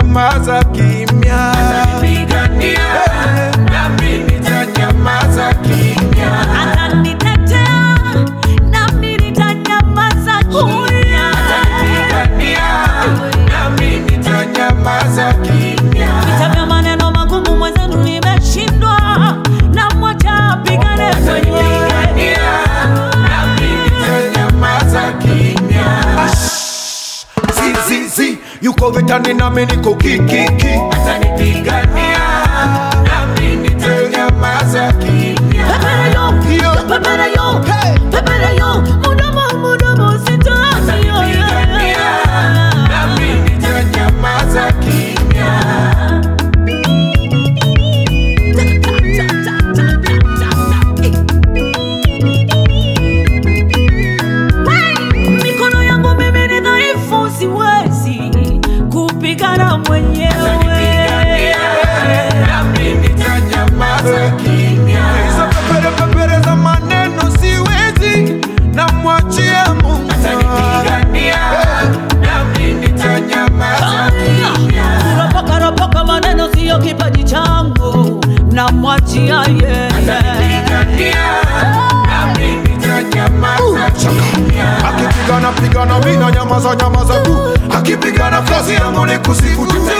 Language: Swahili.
nitanyamaza kimya. Atanipigania, nami nitanyamaza kimya. Atanitetea, nami nitanyamaza kimya. Atanipigania, nami nitanyamaza kimya. Vita vya maneno magumu mwenzenu nimeshindwa, namwacha apigane mwenyewe. Atanipigania, nami nitanyamaza kimya. Zizizi, yuko vitani nami niko kikiki. Atanipigania, nami nitanyamaza kimya. Pepere yo, Yo. pepere yo, Hey. pepere yo, mudomo, mudomo, sitaki yo, Atanipigania, nami nitanyamaza kimya. Mikono yangu mimi ni dhaifu, siwezi kupigana mwenyewe. Atanipigania, nami nitanyamaza kimya. Hizo pepere pepere za maneno siwezi, namwachia Mungu. Atanipigania, nami nitanyamaza kimya. Kuropoka ropoka maneno siyo kipaji changu, namwachia yeye. Atanipigania, nami nitanyamaza kimya. Akipigana pigana mina nyamaza nyamaza tu, akipigana kazi yangu ni kusifu tu.